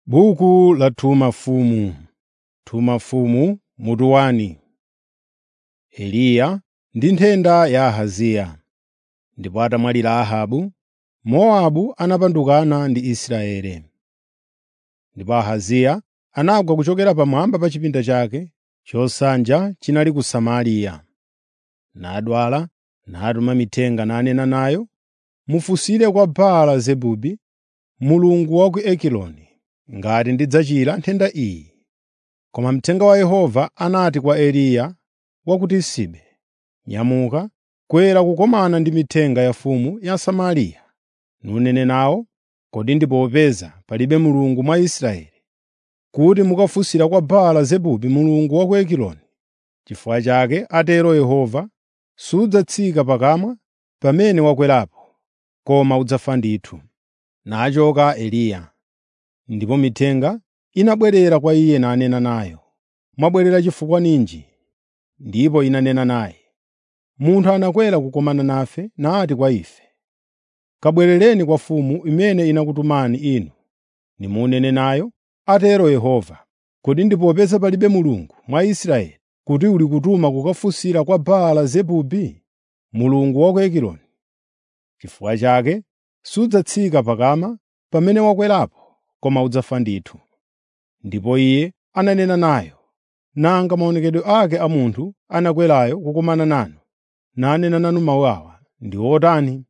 Buku la Tuma Mfumu Tuma Mfumu mutu wani. Eliya ndi nthenda ya Ahaziya. Ndipo atamwalira Ahabu, Mowabu anapandukana ndi Israeli. Ndipo Ahaziya anagwa kuchokera pamwamba pa chipinda chake chosanja chinali ku Samariya. Nadwala, natuma mithenga nanena nayo, “Mufunsire kwa Baala-zebubu, mulungu wa ku Egiloni, ngati ndidzachira nthenda iyi.” Koma mthenga wa Yehova anati kwa Eliya wa ku Tisibe, “Nyamuka, kwera kukumana ndi mithenga ya mfumu ya Samariya, nunene nawo, kodi ndi popeza palibe Mulungu mwa Israeli, kuti mukafunsira kwa Baala-zebubu mulungu wa ku Egiloni. N'chifukwa chake, atero Yehova, sudzatsika pakamwa pamene wakwerapo, koma udzafa ndithu.” Nachoka Eliya. Ndipo mithenga inabwerera kwa iye nanena nayo, “Mwabwerera chifukwa ninji?” Ndipo inanena naye, “Munthu anakwera kukumana nafe nati kwa ife, ‘Kabwerereni kwa mfumu imene inakutumani inu, nimunene nayo, atero Yehova, kodi ndi popeza palibe Mulungu mwa Israeli, kuti uli kutuma kukafunsira kwa Baala-zebubu, mulungu wa ku Egiloni. N'chifukwa chake sudzatsika pakama pamene wakwerapo, koma udzafa ndithu.” Ndipo iye ananena nayo, “Nanga maonekedwe ake a munthu anakwerayo kukumana nanu, nanena nanu mawu awa, ndi otani?”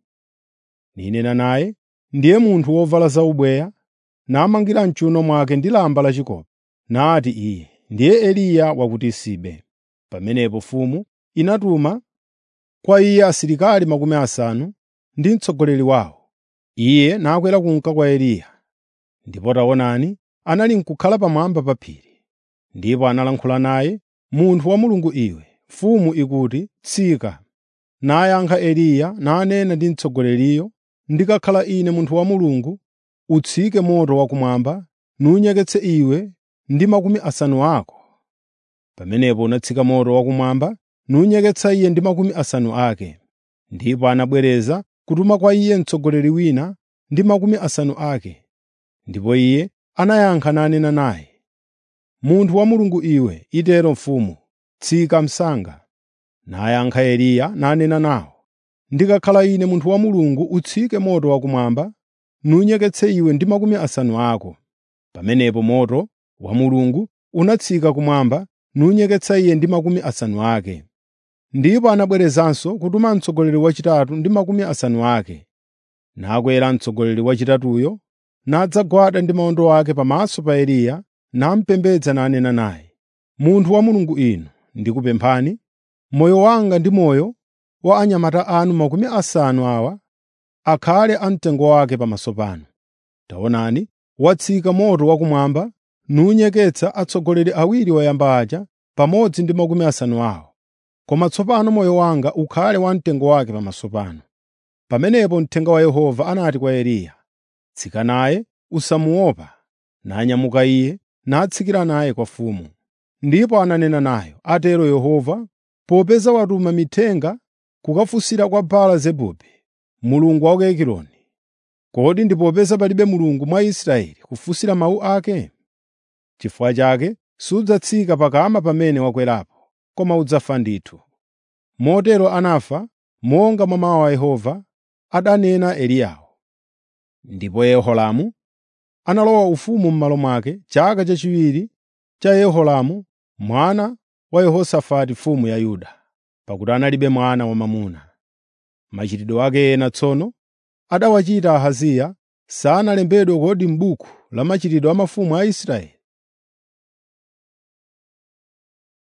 Ninena naye, “Ndiye munthu wovala zaubweya, namangira m'chiwuno mwake ndi lamba lachikopa.” Nati iye, “Ndiye Eliya wa ku Tisibe.” Pamenepo mfumu inatuma kwa iye asilikali makumi asanu ndi mtsogoleri wawo. Iye nakwera kunka kwa Eliya. Ndipo taonani, anali n'kukhala pamwamba pa phiri. Ndipo analankhula naye, “Munthu wa Mulungu iwe, mfumu ikuti, ‘Tsika.’ ” Nayankha Eliya nanena ndi mtsogoleriyo, “Ndikakhala ine munthu wa Mulungu, utsike moto wakumwamba nunyeketse iwe ndi makumi asanu ako.” Pamenepo unatsika moto wakumwamba nunyeketsa iye ndi makumi asanu ake. Ndipo anabwereza kutuma kwa iye mtsogoleri wina ndi makumi asanu ake. Ndipo iye anayankha nanena naye, “Munthu wa Mulungu iwe, itero mfumu, tsika msanga.” Nayankha Eliya nanena nawo, “Ndikakhala ine munthu wa Mulungu, utsike moto wakumwamba nunyeketse iwe ndi makumi asanu ako.” Pamenepo moto wa Mulungu unatsika kumwamba nunyeketsa iye ndi makumi asanu ake. Ndipo anabwerezanso kutuma mtsogoleri wachitatu ndi makumi asanu ake. Nakwera mtsogoleri wachitatuyo, nadzagwada ndi mawondo ake pamaso pa Eliya, namupembedza nanena naye, “Munthu wa Mulungu inu, ndikupemphani, moyo wanga ndi moyo wa anyamata anu makumi asanu awa akhale amtengo wake pamaso panu. Taonani, watsika moto wakumwamba nunyeketsa atsogoleri awiri oyamba aja pamodzi ndi makumi asanu awo. Koma tsopano moyo wanga ukhale wamtengo wake pamaso panu.” Pamenepo mthenga wa Yehova anati kwa Eliya, “Tsika naye, usamuopa.” Nanyamuka iye, natsikira naye kwa mfumu. Ndipo ananena nayo, “Atero Yehova, popeza watuma mithenga kukafunsira kwa Baala-zebubu, mulungu wa ku Egiloni, kodi ndi popeza palibe Mulungu mwa Israeli kufunsira mawu ake? N'chifukwa chake sudzatsika pakama pamene wakwerapo, koma udzafa ndithu.” Motero anafa monga mwa mawu a Yehova adanena Eliyawo. Ndipo Yehoramu analowa ufumu m'malo mwake chaka chachiwiri cha Yehoramu mwana wa Yehosafati mfumu ya Yuda, pakuti analibe mwana wamwamuna. Machitidwe ake ena tsono adawachita Ahaziya sanalembedwe kodi m'buku la machitidwe a mafumu a Israeli?